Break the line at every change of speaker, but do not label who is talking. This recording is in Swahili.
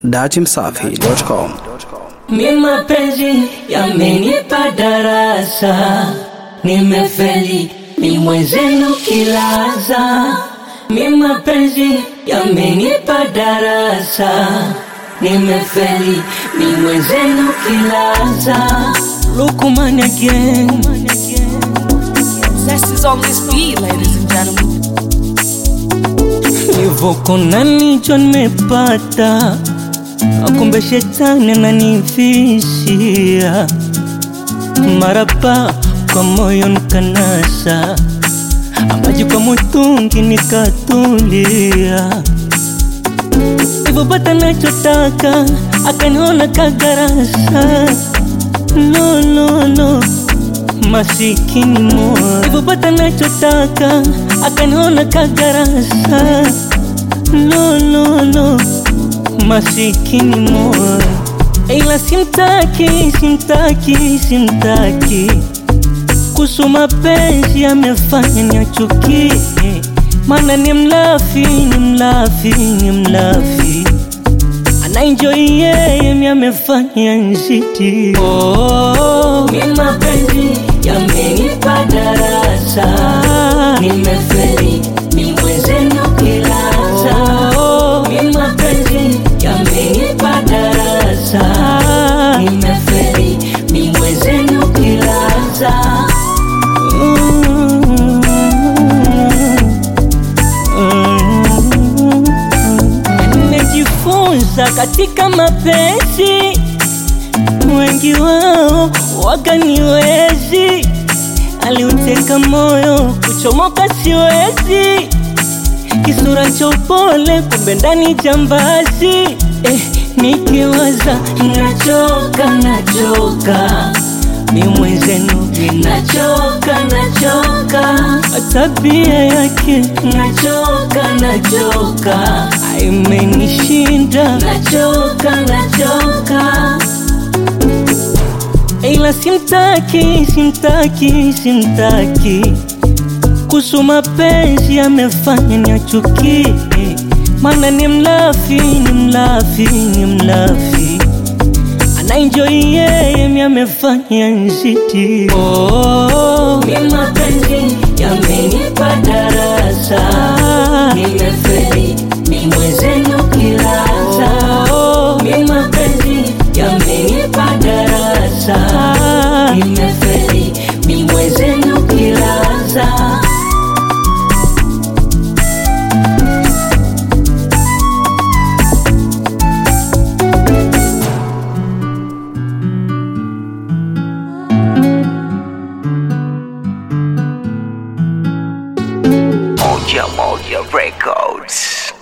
datimsafi.com.
Mi mapenzi yamenipa darasa, nimefeli ni mwenzenu kilaza. Mi mapenzi yamenipa darasa, nimefeli ni mwenzenu kilaza. Lukman again.
Zest is on this beat, ladies and gentlemen.
Nivoko na nicho nimepata, akumbe shetani ananifishia marapa kwa moyo nikanasa, amaji kwa mutungi nikatulia, ivopata nachotaka akaniona kagarasa no, no, no masikini moyo ivopata nachotaka akaniona kagarasa no, no, no masikini moyo ila simtaki simtaki simtaki kuhusu mapenzi amefanya niachukie mana ni mlafi ni mlafi ni mlafi anaenjoi yeye mi amefanya nziti oh, mi mapenzi yamenipa darasa nimefeli ni mwezenu kilaza oh, mi mapenzi yamenipa darasa nimefeli ni mwezenu kilaza nimejifunza katika mapenzi, wengi wao waganiwezi, aliuteka moyo kuchomoka siwezi, kisura cha upole kumbe ndani jambazi eh, nikiwaza nachoka nachoka mi mwenzenu nachoka nachoka tabia yake nachoka nachoka imenishinda nachoka nachoka ila simtaki simtaki simtaki kuhusu mapenzi amefanya niachukie mana ni mlafi ni mlafi ni mlafi anaenjoi yeye mi amefanya nziti oh, mi mapenzi yamenipa darasa nimefeli ni mwezenu kilaza oh, mi mapenzi yamenipa darasa nimefeli ni mwezenu kilaza
Moja Moja Records.